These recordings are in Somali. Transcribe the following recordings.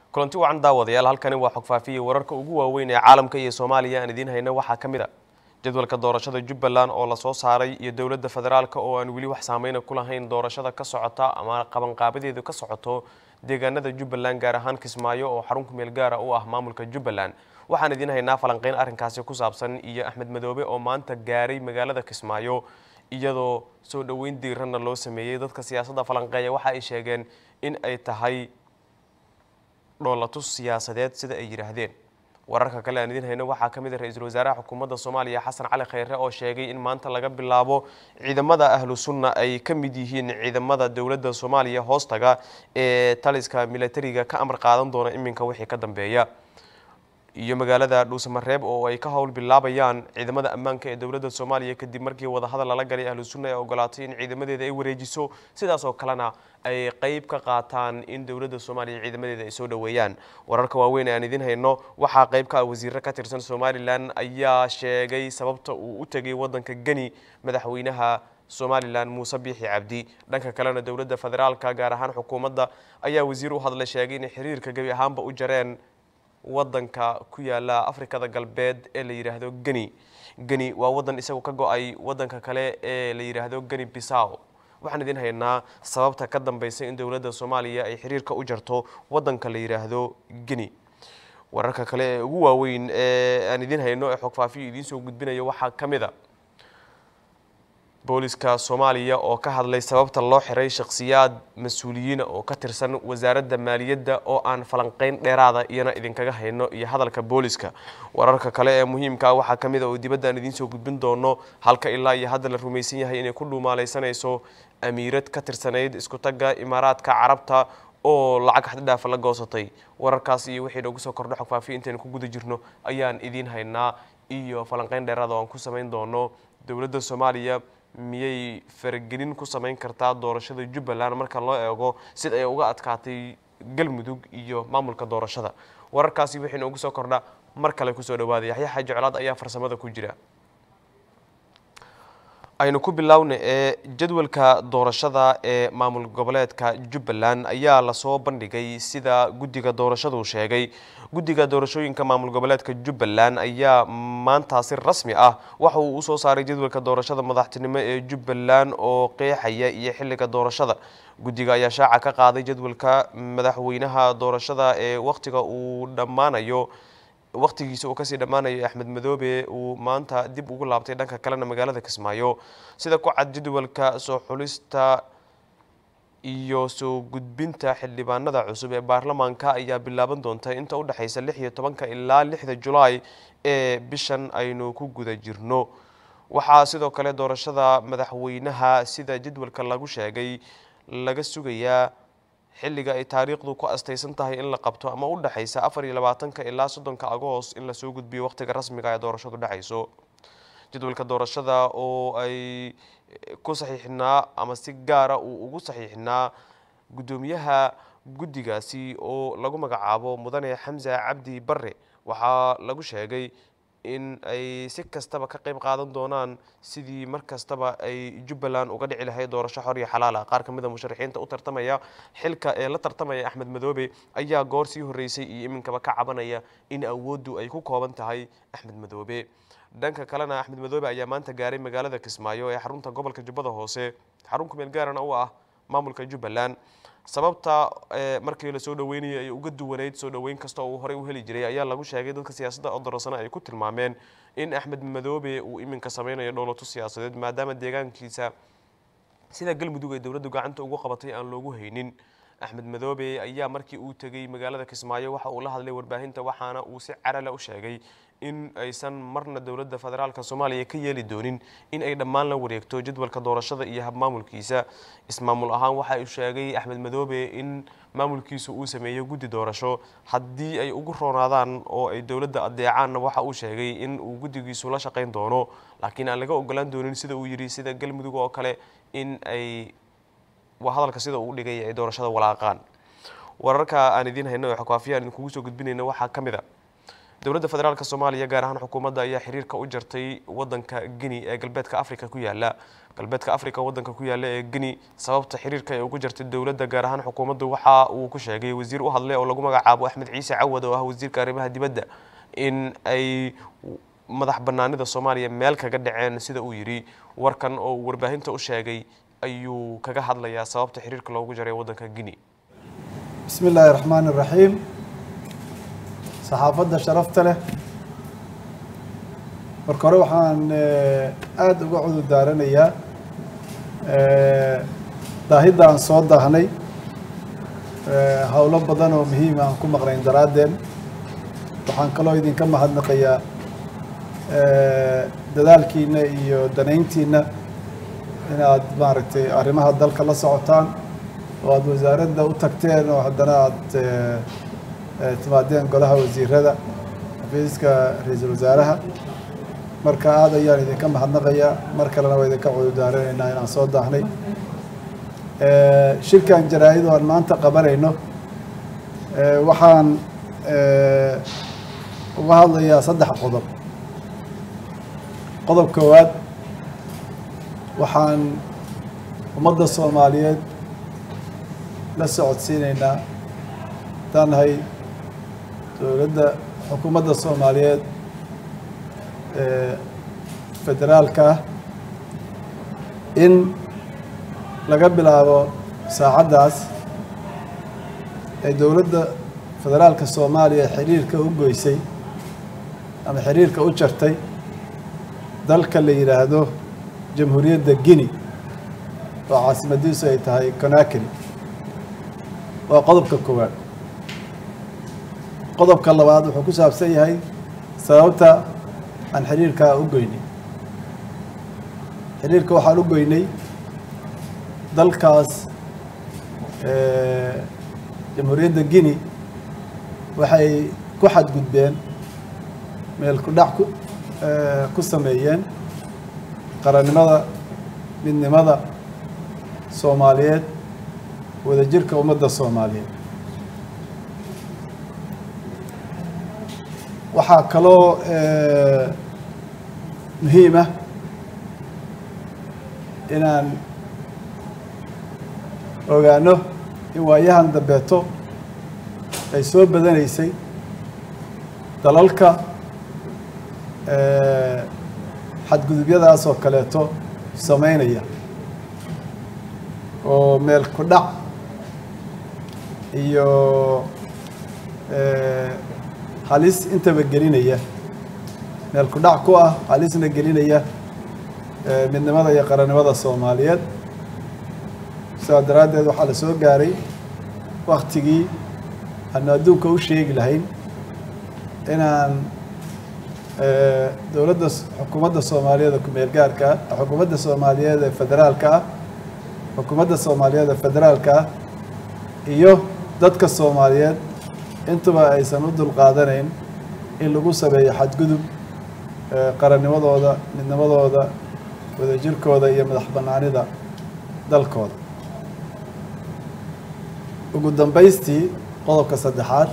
kulanti wacan daawadayaal halkani waa xogfaafiya wararka ugu waaweyn ee caalamka iyo soomaaliya aan idiin hayna waxaa ka mid a jadwalka doorashada jubbaland oo lasoo saaray iyo dowladda federaalka oo aan weli wax saameyna ku lahayn doorashada ka socota ama qabanqaabadeedu ka socoto deegaanada jubbaland gaar ahaan kismaayo oo xarun kumeel gaara u ah maamulka jubbaland waxaan idiin haynaa falanqeyn arrinkaasi ku saabsan iyo axmed madoobe oo maanta gaaray magaalada kismaayo iyadoo soo dhoweyn diiranna loo sameeyey dadka siyaasadda falanqeeya waxa ay sheegeen in ay tahay dhoolatus siyaasadeed sida ay yidhaahdeen wararka kale aan idiin hayno waxaa ka mid ah ra-iisul wasaaraha xukuumadda soomaaliya xasan cali khayre oo sheegay in maanta laga bilaabo ciidamada ahlu sunna ay ka mid yihiin ciidamada dowladda soomaaliya hoostaga ee taliska militariga ka amar qaadan doona iminka wixii ka dambeeya iyo magaalada dhuusamareeb oo ay ka howl bilaabayaan ciidamada ammaanka ee dowladda soomaaliya kadib markii wadahadal lala galay ahlu sunna ee ogolaatay in ciidamadeeda ay wareejiso sidaas oo kalena ay qeyb ka qaataan in dowladda soomaaliya ciidamadeeda ay soo dhoweeyaan wararka waaweyn ee aan idiin hayno waxaa qeyb ka ah wasiiro ka tirsan somalilan ayaa sheegay sababta uu u tegay waddanka geni madaxweynaha somalilan muuse biixi cabdi dhanka kalena dowladda federaalka gaar ahaan xukuumadda ayaa wasiir u hadlay sheegay inay xiriirka gebi ahaanba u jareen wadanka ku yaala afrikada galbeed ee la yidhaahdo geni geni waa wadan isagu ka go-ay wadanka kale ee la yidhaahdo geni bisaw waxaan idiin haynaa sababta ka dambeysa in dowladda soomaaliya ay xiriirka u jarto wadanka la yidhaahdo geni wararka kale ee ugu waaweyn ee aan idiin hayno ee xogfaafiyo idiin soo gudbinayo waxaa ka mid a booliska soomaaliya oo ka hadlay sababta loo xiray shakhsiyaad mas-uuliyiina oo ka tirsan wasaaradda maaliyadda oo aan falanqeyn dheeraada iyana idinkaga hayno iyo hadalka booliska wararka kale ee muhiimka waxaa ka mid a oo dibadda aan idiin soo gudbin doono halka ilaa iyo hadda la rumaysan yahay inay ku dhuumaalaysanayso amiirad ka tirsanayd isku tagga imaaraadka carabta oo lacag xaddhaafa la goosatay wararkaas iyo wixii noogu soo kordho xogfaafiyo intaynu ku guda jirno ayaan idiin haynaa iyo falanqeyn dheeraada oo aan ku samayn doono dowladda soomaaliya miyay faragelin ku samayn kartaa doorashada jubbaland marka loo eego sida ay uga adkaatay galmudug iyo maamulka doorashada wararkaasi wixii noogu soo kordha mar kale kusoo dhawaada yaxya xaaji colaad ayaa farsamada ku jira aynu ku bilowna ee jadwalka doorashada ee maamul goboleedka jubbaland ayaa lasoo bandhigay sida guddiga doorashadu sheegay guddiga doorashooyinka maamul goboleedka jubbaland ayaa maanta si rasmi ah waxa uu usoo saaray jadwalka doorashada madaxtinimo ee jubbaland oo qeexaya iyo xilliga doorashada guddiga ayaa shaaca ka qaaday jadwalka madaxweynaha doorashada ee wakhtiga uu dhammaanayo wakhtigiisa uu kasii dhammaanayo axmed madoobe uu maanta dib ugu laabtay dhanka kalena magaalada kismaayo sida ku cad jadwalka soo xulista iyo soo gudbinta xildhibaanada cusub ee baarlamaanka ayaa bilaaban doonta inta u dhexaysa lix iyo tobanka ilaa lixda julaay ee bishan aynu ku guda jirno waxaa sidoo kale doorashada madaxweynaha sida jadwalka lagu sheegay laga sugayaa xilliga ay taariikhdu ku astaysan tahay in la qabto ama u dhexaysa afar iyo labaatanka ilaa soddonka agoos in lasoo gudbiyo wakhtiga rasmiga ee doorashadu dhexayso jadwalka doorashada oo ay ku saxiixnaa ama si gaara uu ugu saxiixnaa guddoomiyaha guddigaasi oo lagu magacaabo mudane xamse cabdi barre waxaa lagu sheegay in ay si kastaba ka qayb qaadan doonaan sidii mar kastaba ay jubbaland uga dhici lahayd doorasho xor iyo xalaal ah qaar ka mid a musharaxiinta u tartamaya xilka ee la tartamaya axmed madoobe ayaa goor sii horreysay iyo iminkaba ka cabanaya in awooddu ay ku kooban tahay axmed madoobe dhanka kalena axmed madoobe ayaa maanta gaaray magaalada kismaayo ee xarunta gobolka jubbada hoose xarun kumeel gaarana u ah maamulka jubbaland sababta markii lasoo dhaweynayay ay uga duwanayd soo dhaweyn kasta oo uu horey u heli jiray ayaa lagu sheegay dadka siyaasadda odorosana ay ku tilmaameen in axmed madoobe uu iminka sameynayo dhowlato siyaasadeed maadaama deegaankiisa sida galmudug ay dowladdu gacanta ugu qabatay aan loogu haynin axmed madoobe ayaa markii uu tegey magaalada kismaayo waxa uu la hadlay warbaahinta waxaana uu si carale u sheegay in aysan marna dowladda federaalka soomaaliya ka yeeli doonin in ay dhammaan la wareegto jadwalka doorashada iyo habmaamulkiisa ismaamul ahaan waxa uu sheegay axmed madoobe in maamulkiisu uu sameeyo guddi doorasho haddii ay ugu roonaadaan oo ay dowladda adeecaanna waxa uu sheegay in uu guddigiisu la shaqayn doono laakiin aan laga ogolaan doonin sida uu yidhi sida galmudug oo kale in ay waa hadalka sida uu dhigay ay doorashada walaaqaan wararka aan idiin hayno ee xogaafiya aan idinkugu soo gudbinayna waxaa ka mid a dowladda federaalk soomaaliya gaar ahaan xukuumadda ayaa xiriirka u jartay wadanka guinea ee galbeedka africa ku yaala galbeedka africa wadanka ku yaala ee guinea sababta xiriirka ee ugu jartay dowladda gaar ahaan xukuumaddu waxa uu ku sheegay wasiir u hadlay oo lagu magacaabo axmed ciise cawad oo ah wasiirka arrimaha dibadda in ay madax banaanida soomaaliya meel kaga dhaceen sida uu yidhi warkan oo uu warbaahinta u sheegay ayuu kaga hadlayaa sababta xiriirka loogu jaray wadanka guinea bismi illaahi raxmaani raxiim saxaafadda sharafta leh marka hore waxaan aada uga cudur daaranayaa daahidda aan soo daahnay howlo badan oo muhiima aan ku maqnayn daraaddeed waxaan kaloo idinka mahadnaqayaa dadaalkiina iyo danayntiina inaad maaragtay arrimaha dalka la socotaan oo aada wasaaradda u tagteen oo haddana aada timaadeen golaha wasiirada xafiiska ra-iisul wasaaraha marka aada ayaan idinka mahadnaqayaa mar kalena waa idinka cudurdaaranaynaa inaan soo daahnay shirkan jaraa-id oo aan maanta qabanayno waxaan uga hadlayaa saddex qodob qodob koowaad waxaan ummadda soomaaliyeed la socodsiinaynaa haddaan nahay dowladda xukuumadda soomaaliyeed ee federaalka ah in laga bilaabo saacaddaas ee dowladda federaalka soomaaliya xiriirka u goysay ama xiriirka u jartay dalka la yidhaahdo jamhuuriyadda guinea oo caasimadiisu ay tahay conakry waa qodobka koowaad qodobka labaad wuxuu ku saabsan yahay sababta aan xiriirkaa u goynay xiriirka waxaan u goynay dalkaas jamhuuriyadda guinea waxay ku xadgudbeen meel ku dhac ku ku sameeyeen qarannimada midnimada soomaaliyeed wadajirka ummadda soomaaliyeed waxaa kaloo muhiim ah inaan ogaano in waayahan dambeeto ay soo badanaysay dalalka xadgudubyadaas oo kaleeto sameynaya oo meel ku dhac iyo halis intaba gelinaya meel ku dhac ku ah halisna gelinaya midnimada iyo qarannimada soomaaliyeed sidaa daraaddeed waxaa la soo gaaray waktigii aanu adduunka u sheegi lahayn inaan dowladda xukuumadda soomaaliyeed ee ku-meel gaarka ah xukuumadda soomaaliyeed ee federaalka ah xukuumadda soomaaliyeed ee federaalka ah iyo dadka soomaaliyeed intuba aysan u dulqaadanayn in lagu sameeyo xadgudub qarannimadooda midnimadooda wadajirkooda iyo madax bannaanida dalkooda ugu dambaystii qodobka saddexaad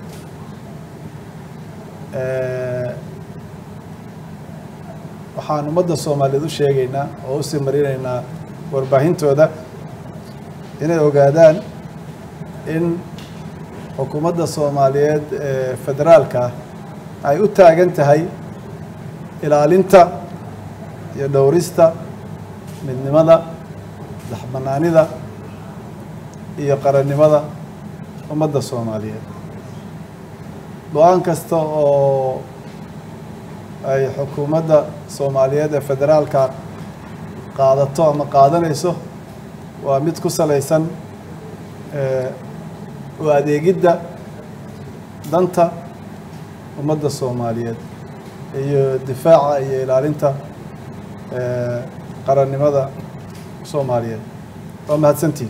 waxaan ummadda soomaaliyeed u sheegaynaa oo usii marinaynaa warbaahintooda inay ogaadaan in xukuumadda soomaaliyeed ee federaalka ay u taagan tahay ilaalinta iyo dhowrista midnimada madaxbanaanida iyo qarannimada ummadda soomaaliyeed go-aan kasta oo ay xukuumadda soomaaliyeed ee federaalka qaadato ama qaadanayso waa mid ku salaysan u adeegidda danta ummadda soomaaliyeed iyo difaaca iyo ilaalinta qarannimada soomaaliyeed waa mahadsantihin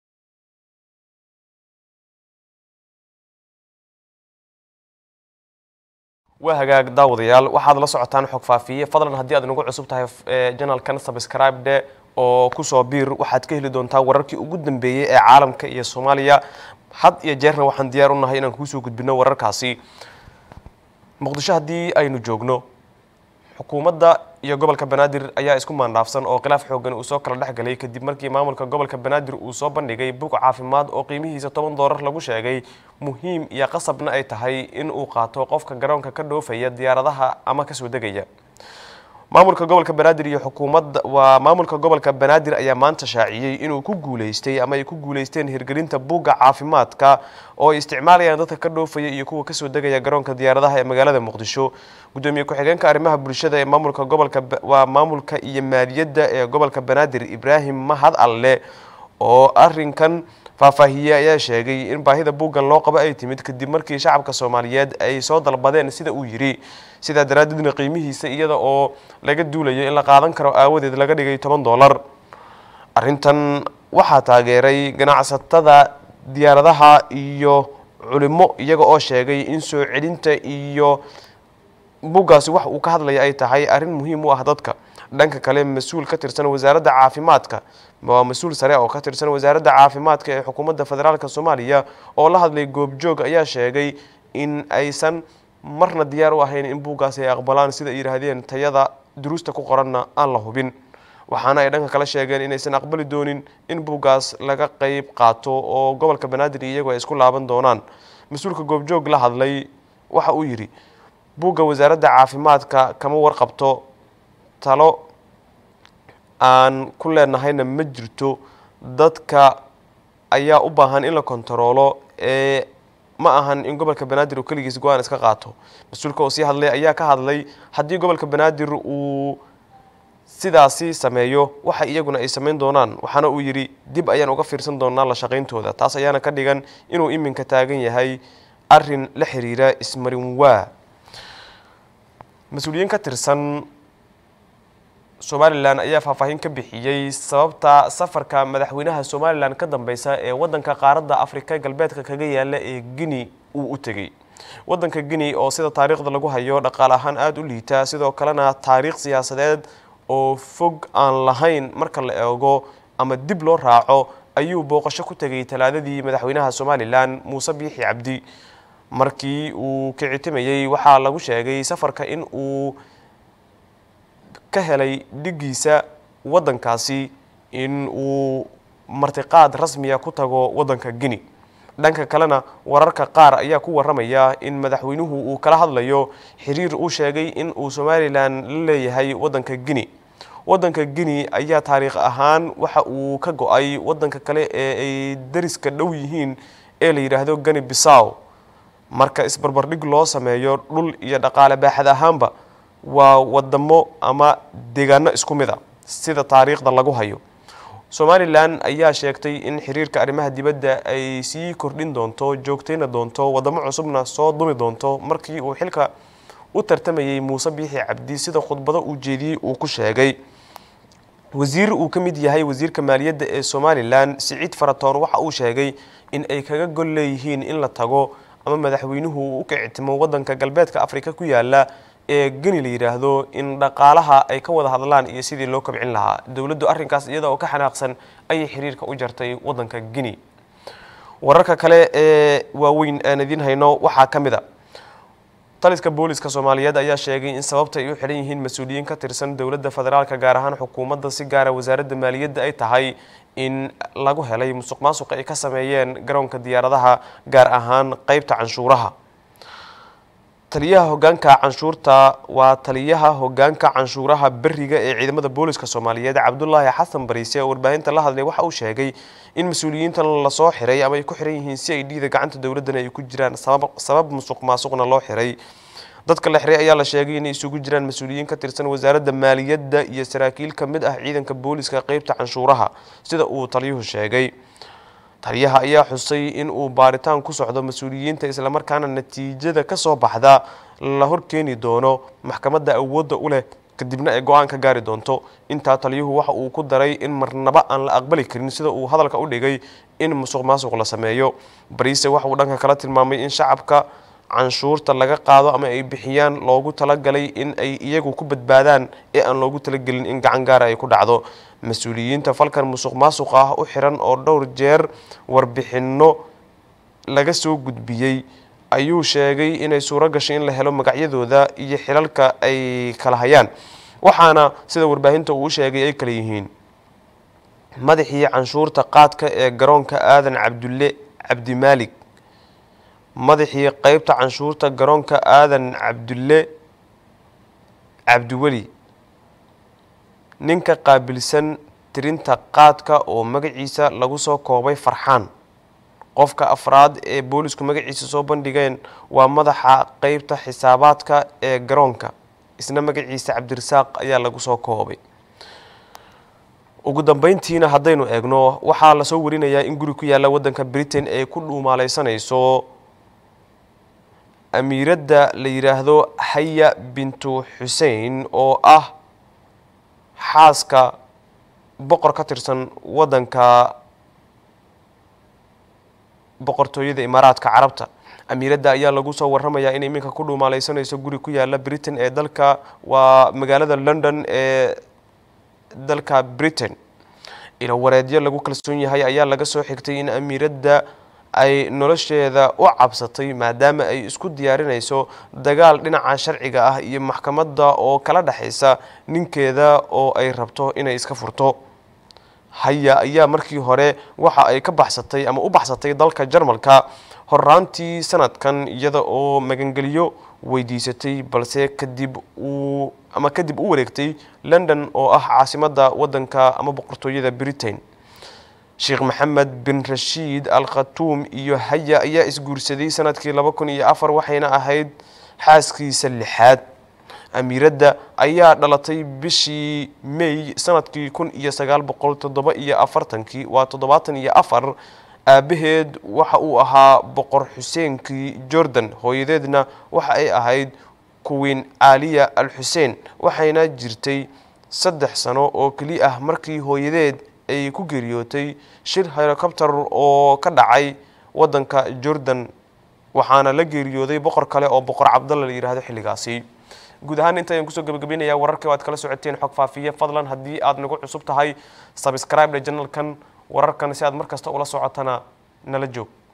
waa hagaag daawadayaal waxaad la socotaan xog faafiye fadlan haddii aad nagu cusub tahay janalkan subscribe-de oo kusoo biir waxaad ka heli doontaa wararkii ugu dambeeyey ee caalamka iyo soomaaliya had iyo jeerna waxaan diyaar u nahay inaan kuusoo gudbino wararkaasi muqdisho haddii aynu joogno xukuumadda iyo gobolka banaadir ayaa isku maandhaafsan oo khilaaf xoogan uu soo kala dhex galay kadib markii maamulka gobolka banaadir uu soo bandhigay bug caafimaad oo qiimihiisa toban doolar lagu sheegay muhiim iyo qasabna ay tahay in uu qaato qofka garoonka ka dhoofaya diyaaradaha ama kasoo degaya maamulka gobolka banaadir iyo xukuumadda waa maamulka gobolka banaadir ayaa maanta shaaciyey inuu ku guuleystay ama ay ku guuleysteen hirgelinta buugga caafimaadka oo ay isticmaalayaan dadka ka dhoofaya iyo kuwa kasoo degaya garoonka diyaaradaha ee magaalada muqdisho gudoomiye ku-xigeenka arrimaha bulshada ee maamulka gobolka waa maamulka iyo maaliyadda ee gobolka banaadir ibraahim mahad alle oo arinkan faahfaahiyey ayaa sheegay in baahida buuggan loo qabo ay timid kadib markii shacabka soomaaliyeed ay soo dalbadeen sida uu yidhi sidaa daraaddeedna qiimihiisa iyada oo laga duulayo in la qaadan karo aawadeed laga dhigay toban doolar arrintan waxaa taageeray ganacsatada diyaaradaha iyo culimo iyaga oo sheegay in soo celinta iyo buuggaasi wax uu ka hadlaya ay tahay arrin muhiim u ah dadka dhanka kale mas-uul ka tirsan wasaaradda caafimaadka waa mas-uul sare oo ka tirsan wasaaradda caafimaadka ee xukuumadda federaalk soomaaliya oo la hadlay goobjoog ayaa sheegay in aysan marna diyaar u ahayn in buuggaasi ay aqbalaan sida ay yidhaahdeen tayada duruusta ku qoranna aan la hubin waxaana ay dhanka kale sheegeen inaysan aqbali doonin in buuggaas laga qeyb qaato oo gobolka banaadir iyagu ay isku laaban doonaan mas-uulka goobjoog la hadlay waxa uu yidhi buugga wasaaradda caafimaadka kama warqabto talo aan ku leenahayna ma jirto dadka ayaa u baahan in la kontaroolo ee ma ahan in gobolka banaadir uu keligiis go-aan iska qaato mas-uulka oo sii hadlay ayaa ka hadlay haddii gobolka banaadir uu sidaasi sameeyo waxa iyaguna ay samayn doonaan waxaana uu yidhi dib ayaan uga fiirsan doonaa la shaqayntooda taas ayaana ka dhigan inuu iminka taagan yahay arin la xiriira ismarin waa mas-uuliyiin ka tirsan somalilan ayaa faahfaahin ka bixiyey sababta safarka madaxweynaha somalilan ka dambeysa ee wadanka qaaradda afrika galbeedka kaga yaala ee guinea uu u tegey wadanka guinea oo sida taariikhda lagu hayo dhaqaale ahaan aada u liita sidoo kalena taariikh siyaasadeed oo fog aan lahayn marka la eego ama dib loo raaco ayuu booqasho ku tegay talaadadii madaxweynaha somalilan muuse biixi cabdi markii uu kicitimayey waxaa lagu sheegay safarka in uu ka helay dhigiisa waddankaasi in uu martiqaad rasmiya ku tago waddanka guinea dhanka kalena wararka qaar ayaa ku waramaya in madaxweynuhu uu kala hadlayo xiriir uu sheegay in uu somalilan la leeyahay waddanka guinea waddanka guinea ayaa taariikh ahaan waxa uu ka go-ay waddanka kale ee ay dariska dhow yihiin ee la yidhaahdo gani bisaw marka isbarbardhig loo sameeyo dhul iyo dhaqaale baaxad ahaanba waa wadamo ama deegaano isku mid a sida taariikhda lagu hayo somalilan ayaa sheegtay in xiriirka arrimaha dibadda ay sii kordhin doonto joogtayna doonto wadamo cusubna soo dumi doonto markii uu xilka u tartamayey muuse biixi cabdi sida khudbado uu jeediyey uu ku sheegay wasiir uu ka mid yahay wasiirka maaliyadda ee somalilan siciid faratoon waxa uu sheegay in ay kaga gol leeyihiin in la tago ama madaxweynuhu uu u kicitimo waddanka galbeedka afrika ku yaala ee geni la yidhaahdo in dhaqaalaha ay ka wada hadlaan iyo sidii loo kobcin lahaa dowladdu arrinkaas iyada oo ka xanaaqsan ayay xiriirka u jartay waddanka guinea wararka kale ee waaweyn aan idiin hayno waxaa ka mid a taliska booliska soomaaliyeed ayaa sheegay in sababta ay u xidhan yihiin mas-uuliyiin ka tirsan dowladda federaalka gaar ahaan xukuumadda si gaara wasaaradda maaliyadda ay tahay in lagu helay musuq maasuq ay ka sameeyeen garoonka diyaaradaha gaar ahaan qeybta canshuuraha taliyaha hogaanka canshuurta waa taliyaha hogaanka canshuuraha beriga ee ciidamada booliska soomaaliyeed cabdulaahi xasan bariise oo warbaahinta la hadlay waxa uu sheegay in mas-uuliyiintan lasoo xiray ama ay ku xiran yihiin si ay dhiida gacanta dowladdana ay ku jiraan sabab musuq maasuqna loo xiray dadka la xiray ayaa la sheegay inay isugu jiraan mas-uuliyiin ka tirsan wasaaradda maaliyadda iyo saraakiil ka mid ah ciidanka booliska qeybta canshuuraha sida uu taliyuhu sheegay taliyaha ayaa xusay in uu baaritaan ku socdo mas-uuliyiinta islamarkaana natiijada ka soo baxda la horkeeni doono maxkamadda awoodda u leh kadibna ay go-aan ka gaari doonto intaa taliyuhu waxa uu ku daray in marnaba aan la aqbali karin sida uu hadalka u dhigay in musuq maasuq la sameeyo bariise waxa uu dhanka kala tilmaamay in shacabka canshuurta laga qaado ama ay bixiyaan loogu talagalay in ay iyagu ku badbaadaan ee aan loogu talagelin in gacan gaara ay ku dhacdo mas-uuliyiinta falkan musuq maasuq ah u xiran oo dhowr jeer warbixinno laga soo gudbiyey ayuu sheegay inay suuro gashay in la helo magacyadooda iyo xilalka ay kala hayaan waxaana sida warbaahinta uu sheegay ay kala yihiin madaxii canshuurta qaadka ee garoonka aadan cabdulle cabdimaalig madaxii qeybta canshuurta garoonka aadan cabdulle cabdiweli ninka qaabilsan tirinta qaadka oo magaciisa lagu soo koobay farxaan qofka afraad ee boolisku magaciisa soo bandhigeen waa madaxa qeybta xisaabaadka ee garoonka isna magaciisa cabdirasaaq ayaa lagu soo koobay ugu dambeyntiina haddaynu eegno waxaa lasoo warinayaa in guri ku yaalla waddanka britain ay ku dhuumaaleysanayso amiiradda la yidhaahdo haya bintu xusein oo ah xaaska boqor ka tirsan waddanka boqortooyada imaaraadka carabta amiiradda ayaa lagu soo warramayaa in iminka ku dhuumaaleysanayso guri ku yaalla britain ee dalka waa magaalada london ee dalka britain ilo wareedyo lagu kalsoon yahay ayaa laga soo xigtay in amiiradda ay nolosheeda u cabsatay maadaama ay isku diyaarinayso dagaal dhinaca sharciga ah iyo maxkamadda oo kala dhexaysa ninkeeda oo ay rabto inay iska furto haya ayaa markii hore waxa ay ka baxsatay ama u baxsatay dalka jarmalka horaantii sanadkan iyada oo magangeliyo weydiisatay balse kadib uu ama kadib u wareegtay london oo ah caasimadda waddanka ama boqortooyada britain sheekh maxamed bin rashiid al khatuum iyo haya ayaa isguursaday sanadkii laba kun iyo afar waxayna ahayd xaaskiisa lixaad amiiradda ayaa dhalatay bishii may sanadkii kun iyo sagaal boqol toddoba iyo afartankii waa toddobaatan iyo afar aabaheed waxa uu ahaa boqor xuseenkii jordan hooyadeedna waxa ay ahayd kuwiin caaliya al xuseen waxayna jirtay saddex sano oo keli ah markii hooyadeed ay ku geeriyootay shir helicopter oo ka dhacay waddanka jordan waxaana la geeriyooday boqor kale oo boqor cabdalla la yidhaahdo xilligaasi guud ahaan inta ayaan kusoo gabagabeynayaa wararkii aad kala socoteen xog faafiye fadlan haddii aad nagu cusub tahay sabscribe janalkan wararkan si aad mar kasta ula socotana nala joog